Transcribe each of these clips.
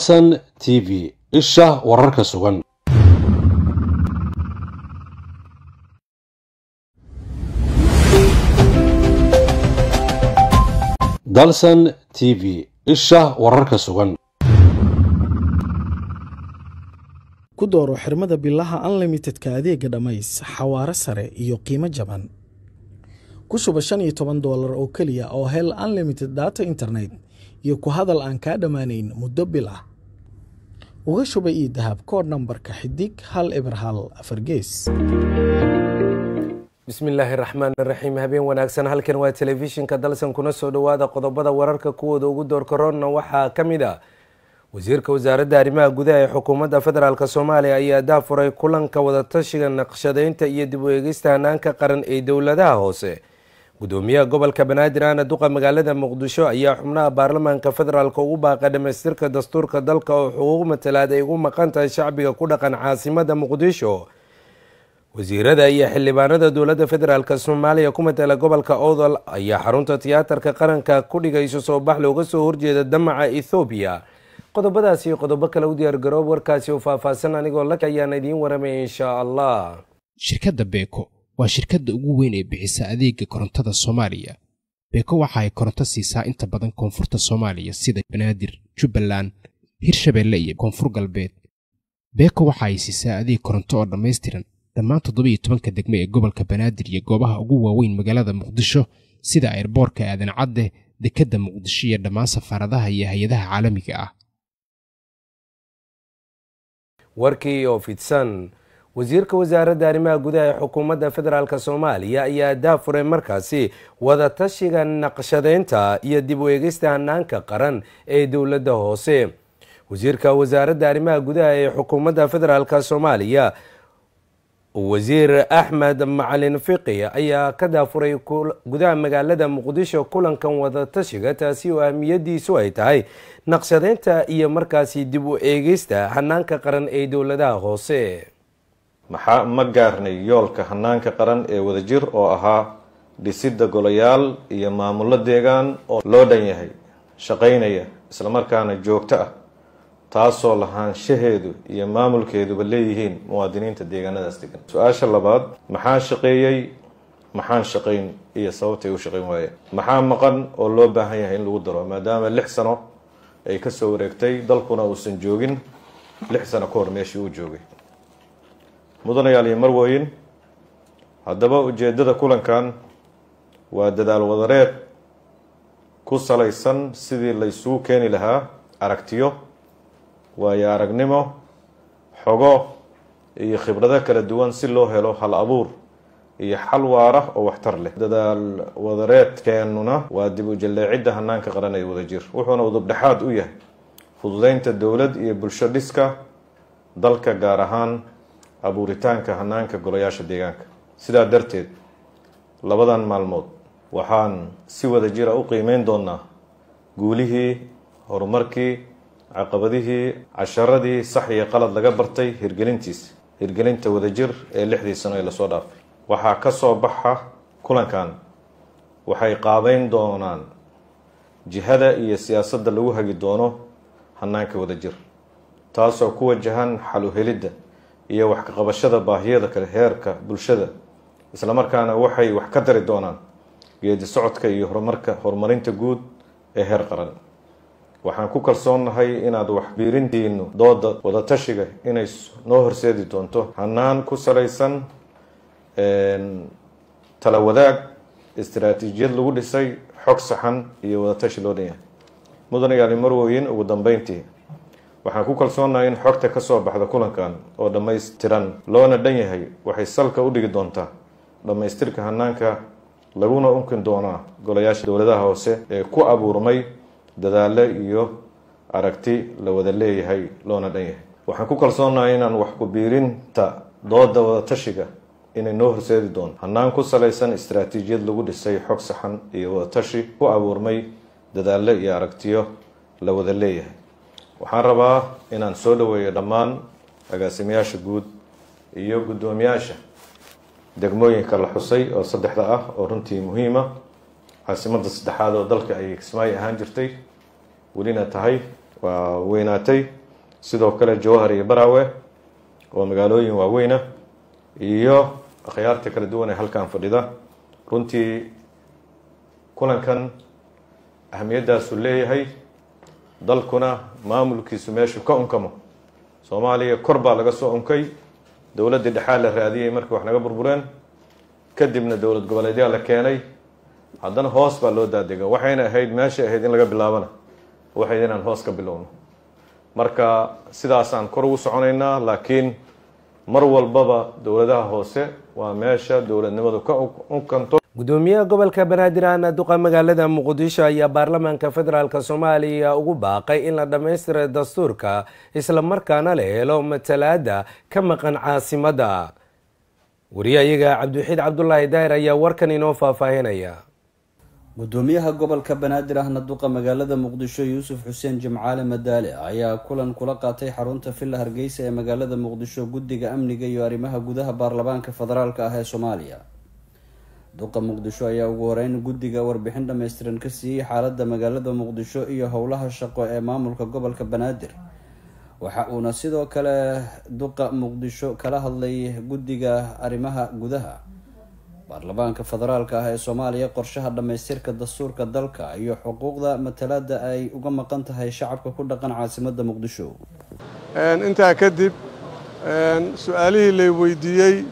san t v isha wararka sugan dalsan t v isha wararka sugan ku dooro xirmada bilaha unlimitedka adeega dhammays xawaare sare iyo qiimo jaban ku shuba shan iyo toban doolar oo keliya oo hel unlimited data internet iyo ku hadal aan kaa dhammaanayn muddo bil ah uga shuba io dahab kood nambarka xidig hal eber hal afar gees bismillaahi raxmaan raxiim habeen wanaagsan halkan waa telefishinka dalsan kuna soo dhowaada qodobada wararka kuwooda ugu doorka roonna waxaa ka mid ah wasiirka wasaaradda arrimaha gudaha ee xukuumadda federaalk soomaaliya ayaa daafuray kulanka wadatashiga naqshadeynta iyo dib u eegista hanaanka qaran ee dowladaha hoose gudoomiyaha gobolka banaadir aana duqa magaalada muqdisho ayaa xubnaha baarlamaanka federaalk ugu baaqay dhamaystirka dastuurka dalka oo xuquuq matalaad ay ugu maqan tahay shacbiga ku dhaqan caasimada muqdisho wasiirada iyo xildhibaanada dowladda federaalk soomaaliya ku matala gobolka odol ayaa xarunta tiyaatarka qaranka ku dhigayso soo bax looga soo horjeeda damaca ethoobiya qodobadaasi iyo qodobo kale u diyaar garoob warkaasi oo faahfaahsan anigoo lak ayaan idiin waramaya inshaa allah shirkadda beeko waa shirkadda ugu weyn ee bixisa adeega korontada soomaaliya beeko waxa ay koronto siisaa inta badan koonfurta soomaaliya sida banaadir jubbaland hirshabeelle iyo koonfur galbeed beeko waxa ay siisaa adeeg koronto oo dhammaystiran dhammaan toddobiyo tobanka degme ee gobolka banaadir iyo goobaha ugu waaweyn magaalada muqdisho sida ayrboorka aadan cadde dekedda muqdisho iyo dhammaan safaaradaha iyo hay-adaha caalamiga ah warkii oo fidsan wasiirka wasaaradda arrimaha gudaha ee xukuumadda federaalk soomaaliya ayaa daafuray markaasi wadatashiga naqshadeynta iyo dib u eegista hanaanka qaran ee dowladda hoose wasiirka wasaaradda arrimaha gudaha ee xukuumadda federaalk soomaaliya wasiir axmed macalin fiqi ayaa ka daafuray gudaha magaalada muqdisho kulankan wadatashiga taasi oo ahmiyadiisu ay tahay naqshadeynta iyo markaasi dib u eegista hanaanka qaran ee dowladaha hoose maxaa ma gaarnay yoolka hanaanka qaran ee wadajir oo ahaa dhisidda golayaal iyo maamullo deegaan oo loo dhan yahay shaqaynaya islamarkaana joogto ah taasoo lahaanshaheedu iyo maamulkeeduba leeyihiin muwaadiniinta deegaanadaas degan su-aasha labaad maxaa shaqeeyey maxaan shaqayn iyo sababtay u shaqayn waayeen maxaa maqan oo loo baahan yahay in lagu daro maadaama lix sano ay kasoo wareegtay dalkuna uusan joogin lix sano ka hor meeshii uu joogay mudanayaal iyo marwooyin haddaba ujeeddada kulankan waa dadaal wadareed ku salaysan sidii la isugu keeni lahaa aragtiyo waayo aragnimo xogo iyo khibrado kala duwan si loo helo hal abuur iyo xal waara oo waxtar leh dadaal wadareedkeennuna waa dib u jalleecidda hanaanka qaran ee wadajir wuxuuna udubdhexaad u yahay fududeynta dowlad iyo bulsho dhiska dalka gaar ahaan abuuritaanka hanaanka golayaasha deegaanka sidaa darteed labadan maalmood waxaan si wada jira u qiimeyn doonaa guulihii horumarkii caqabadihii casharadii sax iyo qalad laga bartay hirgelintiisa hirgelinta wadajir ee lixdii sano ee lasoo dhaafay waxaa ka soo baxa kulankan waxay qaabeyn doonaan jihada iyo siyaasadda lagu hagi doono hanaanka wadajir taasoo ku wajahan xal u helidda iyo wax ka qabashada baahiyada kale heerka bulshada islamarkaana waxay wax ka dari doonaan geedi socodka iyo horumarka horumarinta guud ee heer qaran waxaan ku kalsoonnahay inaad waxbiirintiinu dooda wadatashiga inay noo horseedi doonto hanaan ku salaysan tala wadaag istaraatiijiyad lagu dhisay xog saxan iyo wadatashi loo dhan yahay mudanayaali marwooyin ugu dambeyntii waxaan ku kalsoonnahay in xogta ka soo baxda kulankan oo dhammaystiran loona dhan yahay waxay salka u dhigi doontaa dhammaystirka hanaanka laguna unkin doonaa golayaasha dowladaha hoose ee ku abuurmay dadaalo iyo aragti la wada leeyahay loona dhan yahay waxaan ku kalsoonahay inaan wax ku biirinta dooda wadatashiga inay noo horseedi doonto hanaan ku salaysan istaraatiijiyad lagu dhisay xog saxan iyo wadatashi ku abuurmay dadaalo iyo aragtiyo la wada leeyahay waxaan rabaa inaan soo dhaweeyo dhammaan agaasimayaasha guud iyo guddoomiyaasha degmooyinka la xusay oo saddexda ah oo runtii muhiima caasimadda saddexaad oo dalka ay kismaayo ahaan jirtay welina tahay waa weynaatay sidoo kale jowhar iyo baraawe oo magaalooyin waaweyna iyo akhyaarta kala duwan ee halkan fadhida runtii kulankan ahamiyaddaasuu leeyahay dalkuna maamulkiisu meeshuu ka unkamo soomaaliya kor baa laga soo unkay dowladdii dhexaa la raadiyey markii wax naga burbureen kadibna dowlad goboleedyaa la keenay haddana hoos baa loo daadega waxayna ahayd meesha ahayd in laga bilaabana waxayd inaan hoos ka bilowno marka sidaasaan kor ugu soconaynaa laakiin mar walbaba dowladaha hoose waa meesha dowladnimadu ka unkanto gudoomiyaha gobolka banaadir ahna duqa magaalada muqdisho ayaa baarlamaanka federaalk soomaaliya ugu baaqay in la dhammaystira dastuurka isla markaana la helo matalaada ka maqan caasimadda wariyahayaga cabdiwaxiid cabdulaahi daahir ayaa warkan inoo faahfaahinaya gudoomiyaha gobolka banaadir ahna duqa magaalada muqdisho yuusuf xuseen jimcaale madaale ayaa kulan kula qaatay xarunta villa hargeysa ee magaalada muqdisho guddiga amniga iyo arrimaha gudaha baarlamaanka federaalk ah ee soomaaliya duqa muqdisho ayaa ugu horeyn guddiga warbixin dhammaystiran ka siiyey xaalada magaalada muqdisho iyo howlaha shaqo ee maamulka gobolka banaadir waxa uuna sidoo kale duqa muqdisho kala hadlay guddiga arrimaha gudaha baarlamaanka federaalk ah ee soomaaliya qorshaha dhammaystirka dastuurka dalka iyo xuquuqda matalaada ay uga maqan tahay shacabka ku dhaqan caasimada muqdisho intaa kadib su-aalihii lay weydiiyey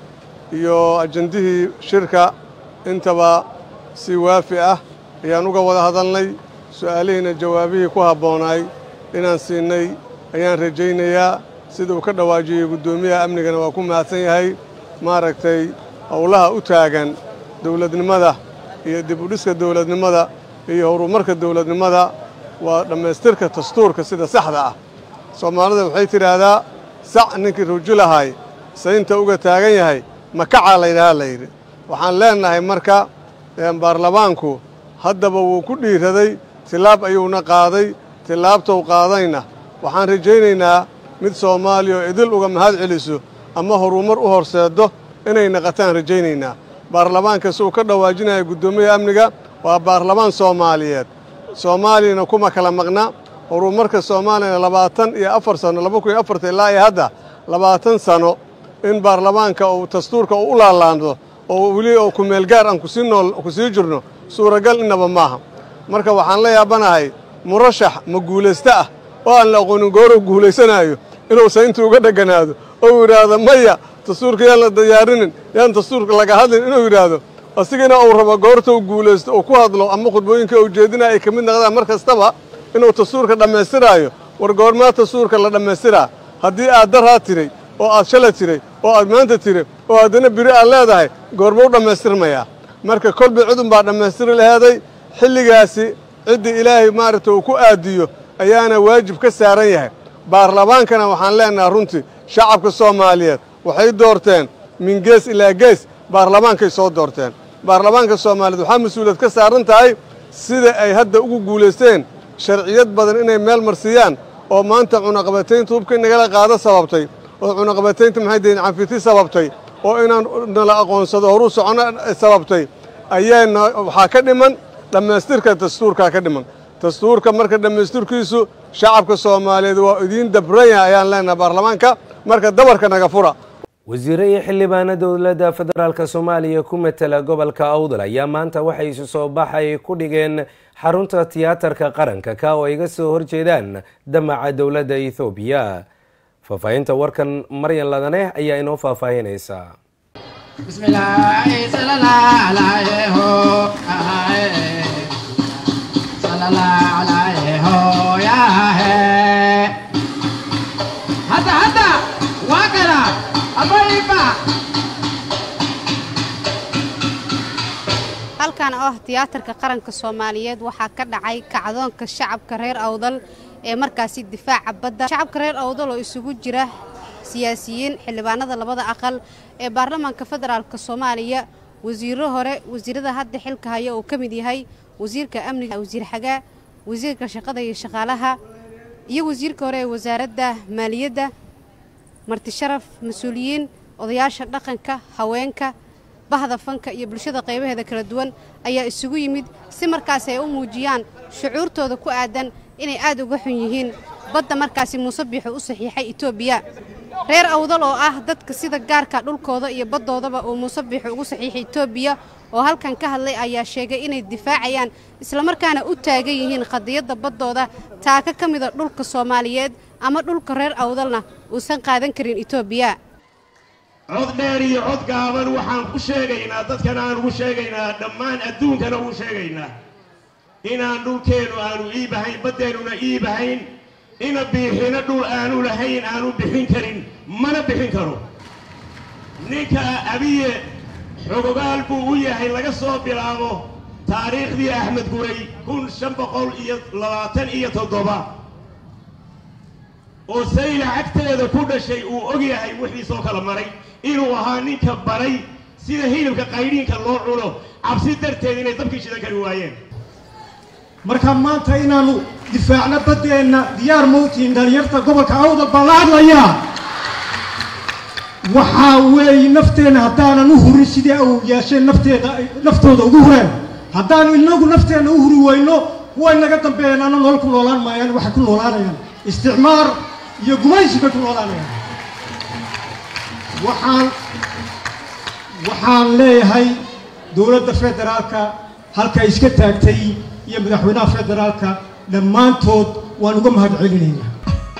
iyo ajandihii shirka intaba si waafi ah ayaan uga wada hadalnay su-aalihiina jawaabihii ku habboonaay inaan siinay ayaan rajaynayaa sida uu ka dhawaajiyey guddoomiyaha amnigana waa ku mahadsan yahay maaragtay howlaha u taagan dowladnimada iyo dib u dhiska dowladnimada iyo horumarka dowladnimada waa dhammaystirka dastuurka sida saxda ah soomaalida waxay tidhaahdaa sac ninkii rujulahay saynta uga taagan yahay makacaa laydhahaa layidhi waxaan leennahay marka baarlamaanku haddaba wuu ku dhiiraday tilaab ayuuna qaaday tilaabtou qaadayna waxaan rajaynaynaa mid soomaaliya oo idil uga mahad celiso ama horumar u horseeddo inay naqataan rajaynaynaa baarlamaanka si uu ka dhawaajinaya guddoomiyaha amniga waa baarlamaan soomaaliyeed soomaaliyana kuma kala maqna horumarka soomaaliyana labaatan iyo afar sano laba kun iyo afarta ilaa iyo hadda labaatan sano in baarlamaanka uu dastuurka uu u laalaando oo weli oo kumeel gaar aan kusii nool ku sii jirno suuragal innaba maaha marka waxaan la yaabanahay murashax ma guulaysto ah oo aan la aqoonin gooruu guulaysanaayo inuusan intuu uga dheganaado oo yidhaahdo maya dastuurka yaan la diyaarinin yaan dastuurka laga hadlin inuu yidhaahdo asigana uu rabo goorta u guulaysto uu ku hadlo ama khudbooyinka uu jeedinaya ay ka mid noqdaan mar kastaba inuu dastuurka dhammaystiraayo war goormaa dastuurka la dhammaystiraa haddii aad daraa tiray oo aad shala tiray oo aad maanta tiray oo haddana biri aad leedahay goormuu dhammaystirmayaa marka kolba cidun baa dhammaystiri laheeday xilligaasi ciddii ilaahay maaragta uu ku aadiyo ayaana waajib ka saaran yahay baarlamaankana waxaan leennahay runtii shacabka soomaaliyeed waxay doorteen min gees ilaa gees baarlamaankay soo doorteen baarlamaanka soomaaliyeed waxaa mas-uuliyad ka saaran tahay sida ay hadda ugu guulaysteen sharciyad badan inay meel marsiiyaan oo maanta cunaqabataynta hubka nagala qaado sababtay oo cunaqabataynta maxay deen canfiti sababtay oo inaan nala aqoonsado horuu socono sababtay ayaana waxaa ka dhiman dhammaystirka dastuurkaa ka dhiman dastuurka marka dhammaystirkiisu shacabka soomaaliyeed waa idiin dabran yahay ayaan leenahay baarlamaanka marka dabarka naga fura wasiire iyo xildhibaano dowladda federaalk soomaaliya ku matela gobolka awdal ayaa maanta waxay isu soo baxay ku dhigeen xarunta tiyaatarka qaranka ka oo ay ga soo horjeedaan damaca dowladda ethoobiya faahfaahinta warkan maryan ladane ayaa inoo faahfaahinaysa halkan oo ah tiyaatarka qaranka soomaaliyeed waxaa ka dhacay kacdoonka shacabka reer awdal ee markaasi difaaca badda shacabka reer awdal oo isugu jira siyaasiyiin xildhibaanada labada aqal ee baarlamaanka federaalk soomaaliya wasiiro hore wasiirada hadda xilka haya oo ka mid yahay wasiirka amniga wasiir xagaa wasiirka shaqada iyo shaqaalaha iyo wasiirka hore ee wasaaradda maaliyadda martisharaf mas-uuliyiin odayaasha dhaqanka haweenka bahda fanka iyo bulshada qaybaheeda kala duwan ayaa isugu yimid si markaas ay u muujiyaan shucuurtooda ku aadan inay aad uga xun yihiin badda markaasi muuse biixu u saxiixay etoobiya reer awdal oo ah dadka sida gaarka dhulkooda iyo baddoodaba uu muuse biixu ugu saxiixay etoobiya oo halkan ka hadlay ayaa sheegay inay difaacayaan islamarkaana u taagan yihiin qadiyadda baddooda taaka ka mida dhulka soomaaliyeed ama dhulka reer awdalna uusan qaadan karin etoobiya cod dheer iyo cod gaaban waxaan ku sheegaynaa dadkana aan ugu sheegaynaa dhammaan adduunkana ugu sheegaynaa inaan dhulkeennu aanu iibahayn baddeennuna iibahayn ina biixina dhul aanu lahayn aanu bixin karin mana bixin karo ninka abiye xogogaal buu u yahay laga soo bilaabo taariikhdii axmed guray kun shan boqol iyo labaatan iyo toddoba oo sayla cagteeda ku dhashay uu og yahay wixiisoo kala maray inuu ahaa ninka baray sida hilibka qaydhiinka loo cuno cabsi darteed inay dabkii shidan kari waayeen marka maanta inaannu difaacno baddeenna diyaar mawtiin dhalinyarta gobolka awda baan la hadlayaa waxaa weeye nafteenna haddaanan u hurin sidii au yeesheen nafteeda naftooda ugu hureen haddaanu inagu nafteenna u huri weyno kuway naga dambeeyeen ana nolol ku noolaan maayaan waxay ku noolaanayaan isticmaar iyo gumaysi bay ku noolaanayaan waxaan waxaan leeyahay dowladda federaalka halka iska taagtay iyo madaxweynaha federaalka dhammaantood waan uga mahad celinaynaa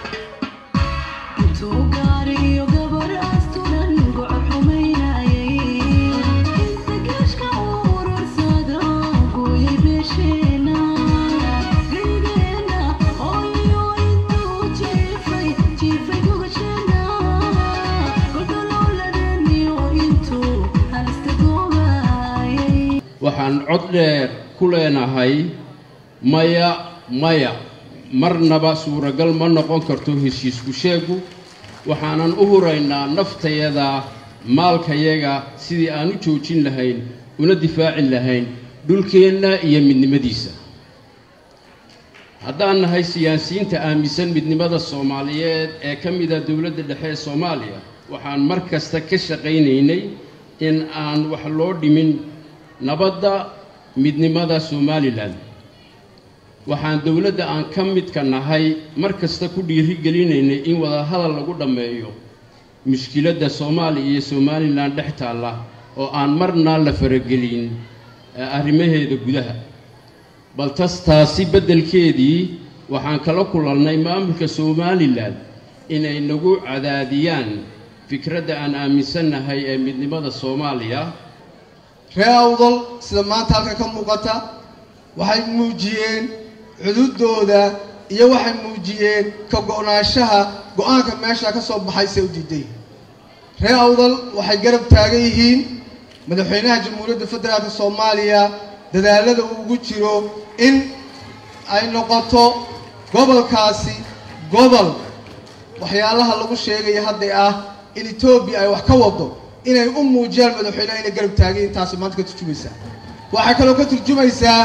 waxaan cod dheer ku leenahay maya maya marnaba suuragal ma noqon karto heshiisku sheegu waxaanan u huraynaa naftayada maalkayaga sidii aan u joojin lahayn una difaacin lahayn dhulkeenna iyo midnimadiisa haddaan nahay siyaasiyiinta aaminsan midnimada soomaaliyeed ee ka mida dowladda dhexe ee soomaaliya waxaan mar kasta ka shaqaynaynay in aan wax loo dhimin nabadda midnimada somalilan waxaan dowladda aan ka midka nahay mar kasta ku dhiirigelinaynay in wadahadal lagu dhammeeyo mushkiladda soomaaliya iyo somalilan dhex taalla oo aan marna la faragelin arrimaheeda gudaha bal tas taasi beddelkeedii waxaan kala kulannay maamulka somalilan inay nagu cadaadiyaan fikradda aan aaminsannahay ee midnimada soomaaliya reer awdal sida maanta halkan ka muuqata waxay muujiyeen cududooda iyo waxay muujiyeen ka go-naanshaha go-aanka meesha ka soo baxay se u diiday reer awdal waxay garab taagan yihiin madaxweynaha jamhuuriyadda federaalka soomaaliya dadaalada uu ugu jiro in ay noqoto gobolkaasi gobol waxyaalaha lagu sheegaya hadday ah in etoobiya ay wax ka wado inay u muujiyaan madaxweyneha inay garab taageen taasi maanta ka turjumaysaa waxay kaloo ka turjumaysaa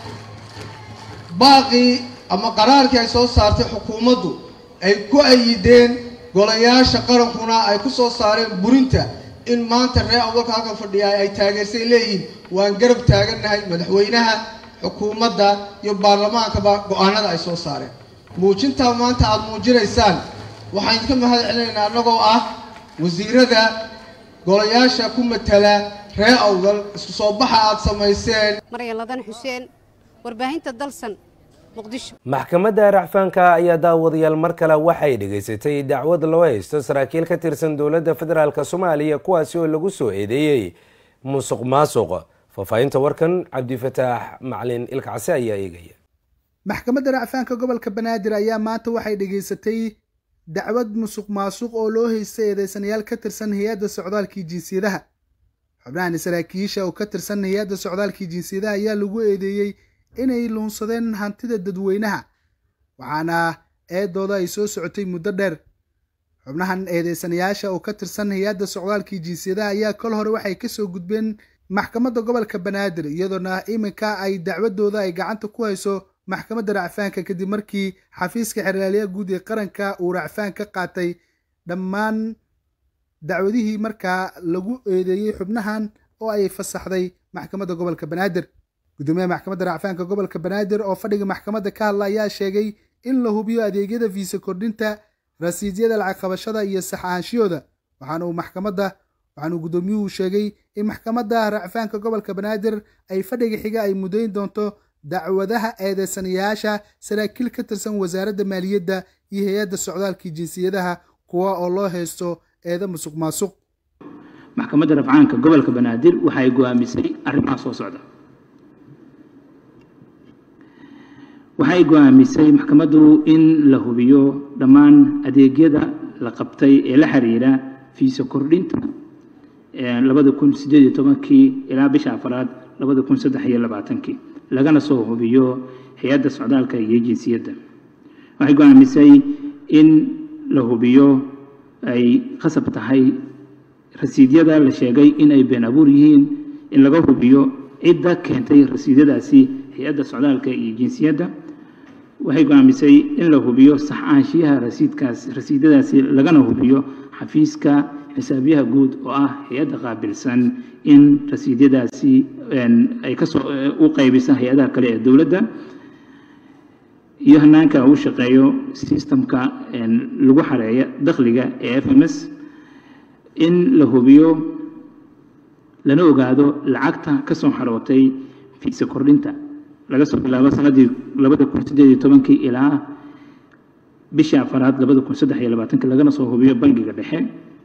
baaqii ama qaraarkii ay soo saartay xukuumaddu ay ku ayideen golayaasha qarankuna ay ku soo saareen burinta in maanta reer awalka halkan fadhiya ay taageersay leeyihiin waan garab taagannahay madaxweynaha xukuumadda iyo baarlamaankaba go-aanada ay soo saareen muujintaa maanta aada muujinaysaan waxaan idinka mahad celinaynaa annagoo ah wasiirada golayaasha ku matala reer awdal isku soo baxa aada samayseen maryan ladan xuseen warbaahinta dalsan muqdisho maxkamadda racfaanka ayaa daawadayaal mar kale waxay dhegaysatay dacwad loo haysto saraakiil ka tirsan dowladda federaalk soomaaliya kuwaasi oo lagu soo eedeeyey musuq maasuq faahfaahinta warkan cabdifataax macalin ilkacse ayaa eegaya maxkamadda racfaanka gobolka banaadir ayaa maanta waxay dhegaysatay dacwad musuq maasuq oo loo haystay eedeysanayaal ka tirsan hay-adda socdaalkii jinsiyadaha xubnahan saraakiisha oo ka tirsan hay-adda socdaalkii jinsiyadaha ayaa lagu eedeeyey inay luunsadeen hantida dadweynaha waxaana eedooda ay soo socotay muddo dheer xubnahan eedeysanayaasha oo ka tirsan hay-adda socdaalkii jinsiyadaha ayaa kol hore waxay kasoo gudbeen maxkamadda gobolka banaadir iyadoona iminka ay dacwadooda ay gacanta ku hayso maxkamadda racfaanka kadib markii xafiiska xeraalyaha guud ee qaranka uu racfaan ka qaatay dhammaan dacwadihii markaa lagu eedeeyey xubnahan oo ay fasaxday maxkamadda gobolka banaadir gudoomiyaha maxkamadda racfaanka gobolka banaadir oo fadhiga maxkamadda ka hadla ayaa sheegay in la hubiyo adeegyada fiisa kordhinta rasiidyada lacag qabashada iyo saxaanshiyooda waxaana uu maxkamadda waxaanuu guddoomiyuhu sheegay in maxkamadda racfaanka gobolka banaadir ay fadhiga xiga ay mudayn doonto dacwadaha eedeysanayaasha saraakiil ka tirsan wasaaradda maaliyadda iyo hay-adda socdaalkii jinsiyadaha kuwa oo loo haysto eeda musuq maasuq maxkamadda rafcaanka gobolka banaadir waxay go'aamisay arrimaha soo socda waxay go'aamisay maxkamaddu in la hubiyo dhammaan adeegyada la qabtay ee la xiriira fiisa kordhinta labada kun sideed iyo tobankii ilaa bisha afaraad labada kun saddex iyo labaatankii lagana soo hubiyo hay-adda socdaalka iyo jinsiyadda waxay go'aamisay in la hubiyo ay khasab tahay rasiidyada la sheegay in ay been abuur yihiin in laga hubiyo cidda keentay rasiidyadaasi hay-adda socdaalka iyo jinsiyadda waxay go'aamisay in la hubiyo sax aanshiyaha rasiidkaas rasiidyadaasi lagana hubiyo xafiiska xisaabiyaha guud oo ah hay-adda qaabilsan in rasiidyadaasi ay kasoo u qaybisa hay-adaha kale ee dowladda iyo hanaanka uu shaqeeyo sistamka lagu xareeya dakhliga ee f m s in la hubiyo lana ogaado lacagta kasoo xarootay fiisa kordhinta laga soo bilaabo sanadii labada kun sideed iyo tobankii ilaa bishii afaraad labada kun saddex iyo labaatankii lagana soo hubiyo bangiga dhexe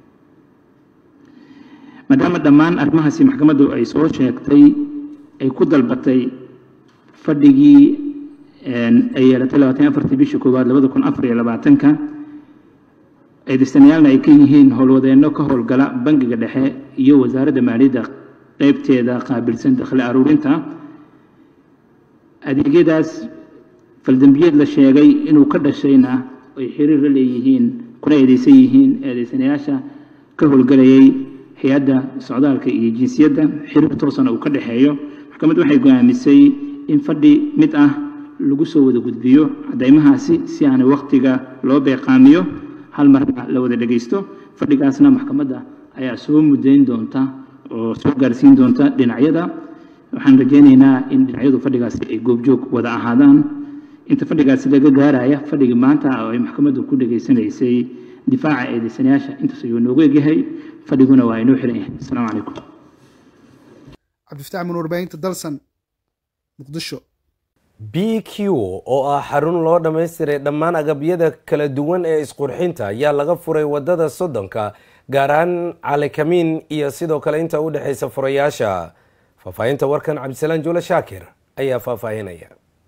maadaama dhammaan arrimahaasi maxkamaddu ay soo sheegtay ay ku dalbatay fadhigii ay yeelatay labaatan afartii bishii koowaad labada kun afar iyo labaatanka eedeystanayaalna ay ka yihiin howlwadeenno ka howlgala bangiga dhexe iyo wasaaradda maaliyadda qeybteeda qaabilsan dakhli aruurinta adeegyadaas faldambiyeed la sheegay inuu ka dhashayna ay xiriir la leeyihiin kuna eedeysan yihiin eedeysanayaasha ka howlgalayay hay-adda socdaalka iyo jinsiyadda xiriir toosana uu ka dhexeeyo maxkamaddu waxay go'aamisay in fadhi mid ah lagu soo wada gudbiyo caddaymahaasi si aanay wakhtiga loo beeqaamiyo hal marna la wada dhegaysto fadhigaasna maxkamadda ayaa soo mudayn doonta oo soo gaarsiin doonta dhinacyada waxaan rajaynaynaa in dhinacyadu fadhigaasi ay goobjoog wada ahaadaan inta fadhigaasi laga gaaraya fadhigii maanta oo ay maxkamaddu ku dhegaysanaysay difaaca eedeysanayaasha intaas ayuu noogu egyahay fadhiguna waa inoo xiran yahay asalaamu calaykum cabdifataax min warbaahinta dalsan muqdisho b q oo ah xarun loo dhammaystiray dhammaan agabyada kala duwan ee isqurxinta ayaa laga furay wadada soddonka gaar ahaan calikamiin iyo sidoo kale inta u dhexaysa furayaasha faahfaahinta warkan cabdisalaan juule shaakir ayaa faahfaahinaya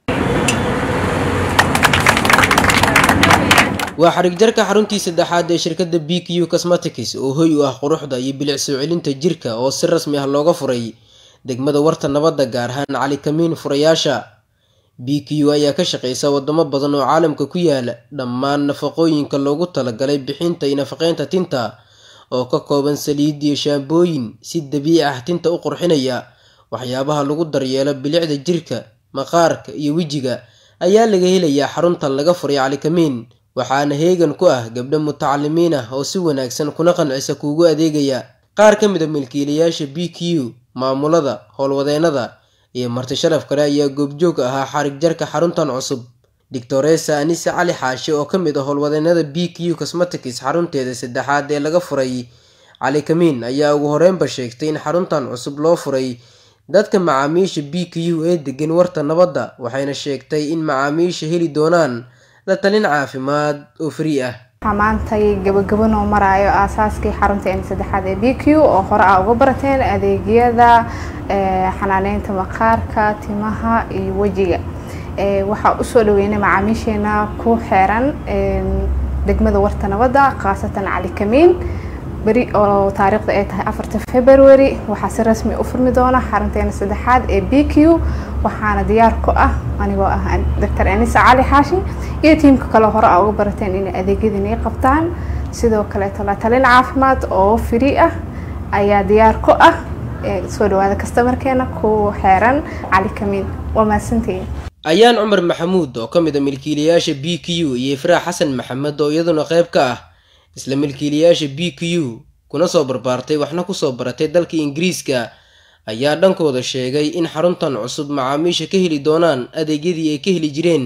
waa xarigjarka xaruntii saddexaad ee shirkadda b q cosmetics oo hoy u ah quruxda iyo bilic soo celinta jirka oo si rasmi ah looga furay degmada warta nabadda gaar ahaan calikamiin furayaasha b q ayaa ka shaqeysa wadamo badan oo caalamka ku yaala dhammaan nafaqooyinka loogu talagalay bixinta iyo nafaqeynta tinta oo ka kooban saliid iyo shaambooyin si dabiici ah tinta u qurxinaya waxyaabaha lagu daryeelo bilicda jirka maqaarka iyo wejiga ayaa laga helayaa xaruntan laga furay calikamiin waxaana heegan ku ah gabdho mutacalimiin ah oo si wanaagsan kuna qancisa kuugu adeegaya qaar ka mid a milkiilayaasha b q maamulada howlwadeennada iyo marti sharaf kale ayaa goobjoog ahaa xarig jarka xaruntan cusub doctoresa anise cali xaashi oo ka mid ah howlwadeennada b q cosmetics xarunteeda saddexaad ee laga furay calikamiin ayaa ugu horeynba sheegtay in xaruntan cusub loo furay dadka macaamiisha b q ee degan warta nabadda waxayna sheegtay in macaamiisha heli doonaan la talin caafimaad oo free ah waxaa maantay gabagabo noo maraayo aasaaskii xarunteena saddexaad ee b q oo hore aa uga barateen adeegyada xanaaneynta maqaarka timaha iyo wejiga waxaa usoo dhaweynay macaamiisheena ku xeeran degmada warta nabadda khaasatan cali kamiin beri oo taariikhda ay tahay afarta february waxaa si rasmi u furmi doona xarunteena saddexaad ee b q waxaana diyaar ku ah anigoo ah doctor anisa cali xaashi iyo tiimka kale hore aa uga barateen inay adeegyadani qabtaan sidoo kaleeto la talin caafimaad oo free ah ayaa diyaar ku ah soo dhawaada kastamarkeena ku xeeran cali kamiin waa mahadsantihiin ayaan cumar maxamuud oo ka mid a milkiilayaasha b q iyo ifraax xasan maxamed oo iyaduna qayb ka ah isla milkiilayaasha b q kuna soo barbaartay waxna kusoo baratay dalka ingiriiska ayaa dhankooda sheegay in xaruntan cusub macaamiisha ka heli doonaan adeegyadii ay ka heli jireen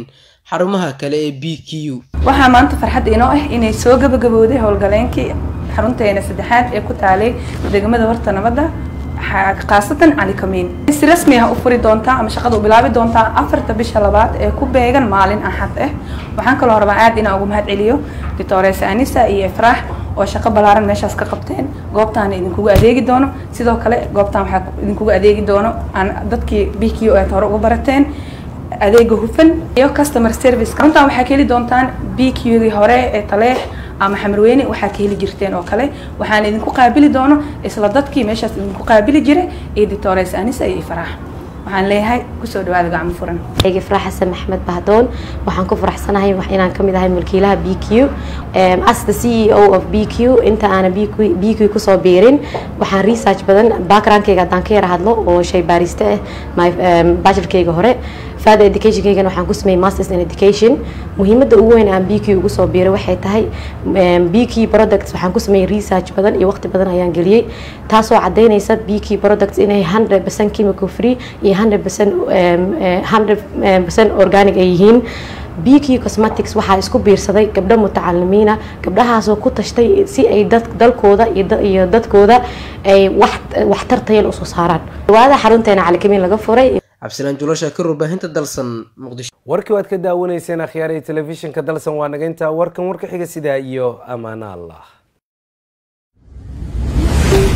xarumaha kale ee b q u waxaa maanta farxad inoo ah inay soo gabagabowday howlgaleenkii xarunteena saddexaad ee ku taalay degmada warta nabadda khaasatan cali kamiin si rasmi ah u furi doontaa ama shaqada u bilaabi doontaa afarta bisha labaad ee ku beegan maalin axad ah waxaan kaloo rabaa aad inaan ugu mahad celiyo doctores anisa iyo ifraax oo shaqo ballaaran meeshaas ka qabteen goobtaan idinkugu adeegi doono sidoo kale goobtaan waxaa idinkugu adeegi doono aan dadkii b q aad hore uga barateen adeega hufan iyo customer service runtaan waxaa ka heli doontaan b q dii hore ee taleex ama xamarweyne waxaa ka heli jirteen oo kale waxaan idinku qaabili doono isla dadkii meeshaas idinku qaabili jiray iyo doctores anisa iyo ifraax waxaan leeyahay kusoo dhawaada gacmo furan ege farax xasan maxmed bahdoon waxaan ku faraxsanahay inaan kamid ahay mulkiilaha b q as the c e o of b q inta aana b q kusoo biirin waxaan research badan backgroundkayga haddaan ka yara hadlo oo shay baariste ah bachelorkayga hore further educationkaygana waxaan ku sameeyey masters in education muhiimadda ugu weyn aan b q ugu soo biiray waxay tahay b q products waxaan ku sameeyey research badan iyo waqti badan ayaan geliyey taasoo cadaynaysa b q products inay 100% chemical free iyo 100% 100% organic ay yihiin b q cosmetics waxaa isku biirsaday gabdho mutacalimiina gabdhahaasoo ku tashtay si ay dalkooda iyo dadkooda ay waxtar tayan usoo saaraan dhawaada xarunteena calikamiin laga furay cabdisalaan julasha ka warbaahinta dalsan muqdisho warkii waad ka daawanayseen akhyaaraya telefishinka dalsan waa naga intaa warkan warka xiga sidaa iyo ammaano allah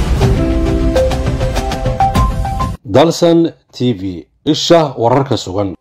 dalsan t v isha wararka sugan